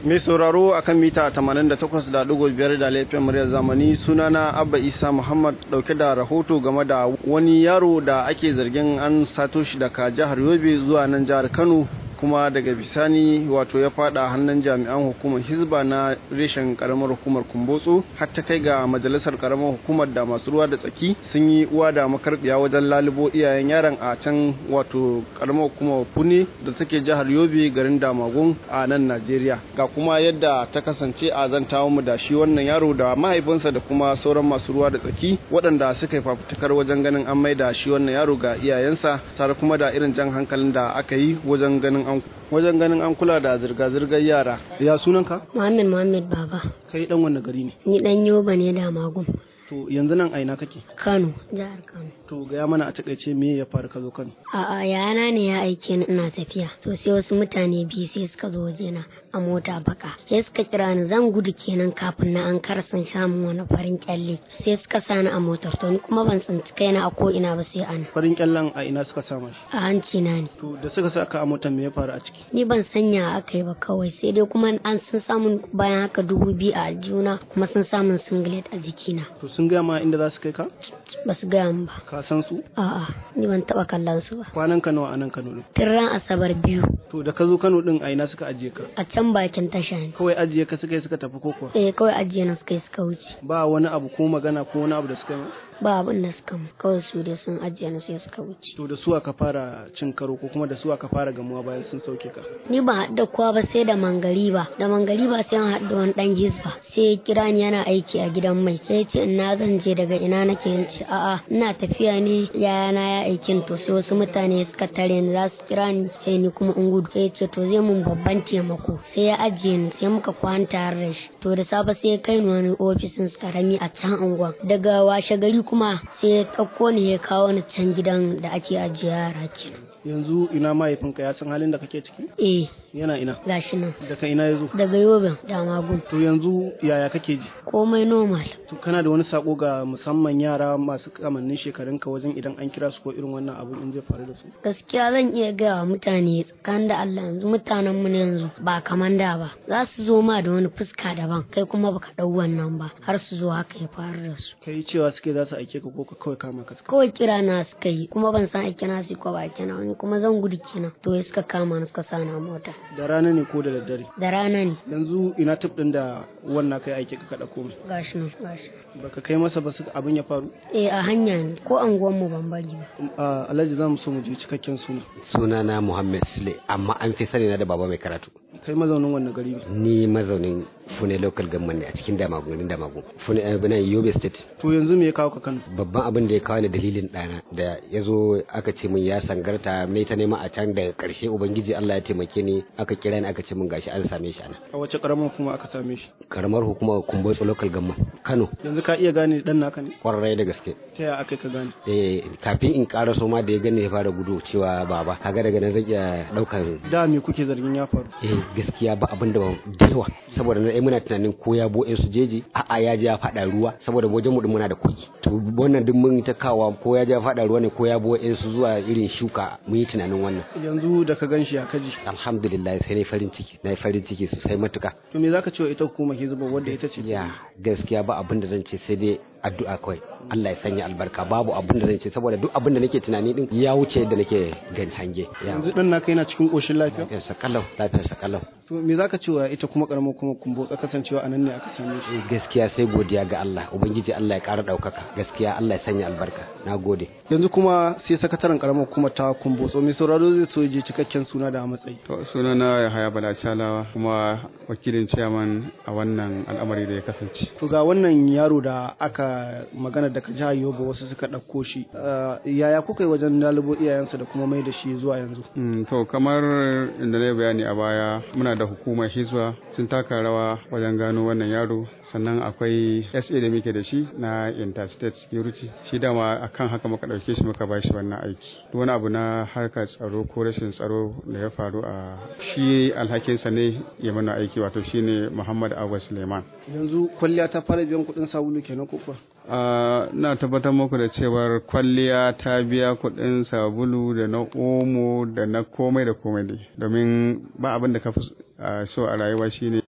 Mai sauraro akan mita 88.5 da laifin muryar zamani sunana Abba Isa Muhammad dauke da rahoto game da wani yaro da ake zargin an sato shi daga jihar Yobe zuwa nan jihar Kano kuma daga bisani wato ya fada hannun jami'an hukumar hizba na reshen karamar hukumar kumbotso har ta kai ga majalisar karamar hukumar da masu ruwa da tsaki sun yi uwa da makarbiya wajen lalubo iyayen yaron a can wato karamar hukumar pune da take jihar yobe garin damagun a nan najeriya ga kuma yadda ta kasance a zantawa mu da shi wannan yaro da mahaifinsa da kuma sauran masu ruwa da tsaki waɗanda suka yi fafutukar wajen ganin an maida shi wannan yaro ga iyayensa tare kuma da irin jan hankalin da aka yi wajen ganin an wajen ganin an kula da zirga-zirgar yara ya sunanka Muhammad Muhammad Baba kai dan wanne gari ne ni dan Yoba ne da Magun to yanzu nan aina kake Kano jihar Kano to gaya mana a takaice me ya faru ka zo Kano a'a yana ne ya aike ni ina tafiya to sai wasu mutane biyu sai suka zo wajena a mota baka sai suka kira ni zan gudu kenan kafin na an karasan samun wani farin kyalle sai suka sani a motar to ni kuma ban tsinci kaina a ko ina ba sai ana farin kyallen a ina suka sama shi a hanci na ne to da suka saka a motar me ya faru a ciki ni ban sanya aka yi ba kawai sai dai kuma an sun samun bayan haka dubu biyu a aljuna kuma sun samun singlet a jikina to sun gaya ma inda za su kai ka ba su gaya min ba ka san su a'a ni ban taba kallon su ba kwanan ka nawa a nan Kano din tun ran asabar biyu to da ka zo Kano din a ina suka ajiye ka a can bakin tasha ne kawai ajiye ka suka yi suka tafi ko kuwa eh kawai ajiye na suka yi suka wuce ba wani abu ko magana ko wani abu da suka yi ma? ba abin da suka mu kawai su dai sun ajiye na sai suka wuce to da su aka fara cin karo ko kuma da su aka fara gamuwa bayan sun sauke ka ni ba haɗa kowa ba sai da mangariba da mangariba sai an haɗa wani ɗan hisba sai ya kira ni yana aiki a gidan mai sai ya ce ina zan je daga ina nake yin ce a'a ina tafiya ne yayana ya aikin to sai wasu mutane suka tare ni za su kira ni sai ni kuma in gudu sai ya ce to zai mun babban taimako sai ya ajiye ni sai muka kwana tare da shi to da safe sai ya kai ni wani ofisin su karami a can unguwa daga washe gari kuma sai ya ɗauko ni ya kawo ni can gidan da ake ajiye yara kenan yanzu ina mahaifinka ya san halin da kake ciki eh yana ina gashi nan daga ina ya zo daga yobin da magun to yanzu yaya kake ji komai normal to kana da wani sako ga musamman yara masu kamannin shekarunka wajen idan an kira su ko irin wannan abu in zai faru da su gaskiya zan iya gaya wa mutane tsakanin da Allah yanzu mutanen mu ne yanzu ba kaman da ba za su zo ma da wani fuska daban kai kuma baka dau wannan ba har su zo haka ya faru da su kai cewa suke za su aike ka ko ka kawai kama ka suka kawai kira na suka yi kuma ban san aike na su ko ba aike na wani kuma zan gudu kenan to ya suka kama ni suka sa na mota da rana ne ko da daddare da rana ne yanzu ina tip din da wannan kai aike ka kada komai gashi nan gashi baka kai masa ba su abin ya faru eh a hanya ne ko anguwan mu ban bari ba a alhaji za mu so mu ji cikakken suna sunana Muhammad Sule amma an fi sani na da baba mai karatu kai mazaunin wannan gari ne ni mazaunin Fune local government ne a cikin Damagun garin Damagun Fune eh, bana Yobe state to yanzu me ya kawo ka Kano babban abin da ya kawo ni dalilin ɗana da ya zo aka ce min ya sangarta ne ta nema a can daga ƙarshe ubangiji Allah ya taimake ni aka kira ni aka ce min gashi an same shi ana a wace karamar kuma aka same shi karamar hukumar Kumbotso local government Kano yanzu ka iya gane dan naka ne kwarai da gaske ta yaya aka ka gane eh kafin in ƙara so ma da ya gani ya fara gudu cewa baba kaga daga nan zai iya ɗaukar da me kuke zargin ya faru eh gaskiya ba abin da ba da yawa saboda na muna tunanin ko ya bo su jeji a'a ya je ya fada ruwa saboda wajen mu din muna da kogi to wannan duk mun ta kawa ko ya je ya fada ruwa ne ko ya bo su zuwa irin shuka mun yi tunanin wannan yanzu da ka ganshi ya kaji alhamdulillah sai na farin ciki na farin ciki sosai matuka to me zaka ce wa ita hukumar hizba wadda ita ce ya gaskiya ba abin da zan ce sai dai addu'a kawai Allah ya sanya albarka babu abin da zan ce saboda duk abin da nake tunani din ya wuce yadda nake gani hange ya yanzu dan naka yana cikin koshin lafiya lafiyar sakalau lafiyar sakalau to me zaka ce wa ita kuma karamar kuma kumbo kasancewa anan ne aka same shi gaskiya sai godiya ga Allah ubangiji Allah ya ƙara ɗaukaka gaskiya Allah ya sanya albarka na gode yanzu kuma sai sakataren karamar kuma ta kumbotso mai sauraro zai so ya je cikakken suna da matsayi To sunana Yahaya Bala Chalawa kuma wakilin chairman a wannan al'amari da ya kasance. to ga wannan yaro da aka magana daga jihar Yobe wasu suka ɗauko shi uh, yaya kuka yi wajen lalubo iyayensa da kuma mai da shi zuwa yanzu Mm, to kamar inda na yi bayani a baya muna da hukumar hizba sun taka rawa wajen gano wannan yaro sannan akwai SA da muke da shi na interstate security shi dama akan haka muka ɗauke shi muka ba shi wannan aiki duk wani abu na harkar tsaro ko rashin tsaro da ya faru a shi alhakinsa ne ya mana aiki wato shine Muhammad Awa Suleiman yanzu kwalliya ta fara biyan kuɗin sabulu kenan ko kuwa Uh, na tabbatar muku da cewar kwalliya ta biya kuɗin sabulu da na omo da na komai da komai dai domin ba abin da ka fi uh, so a rayuwa shine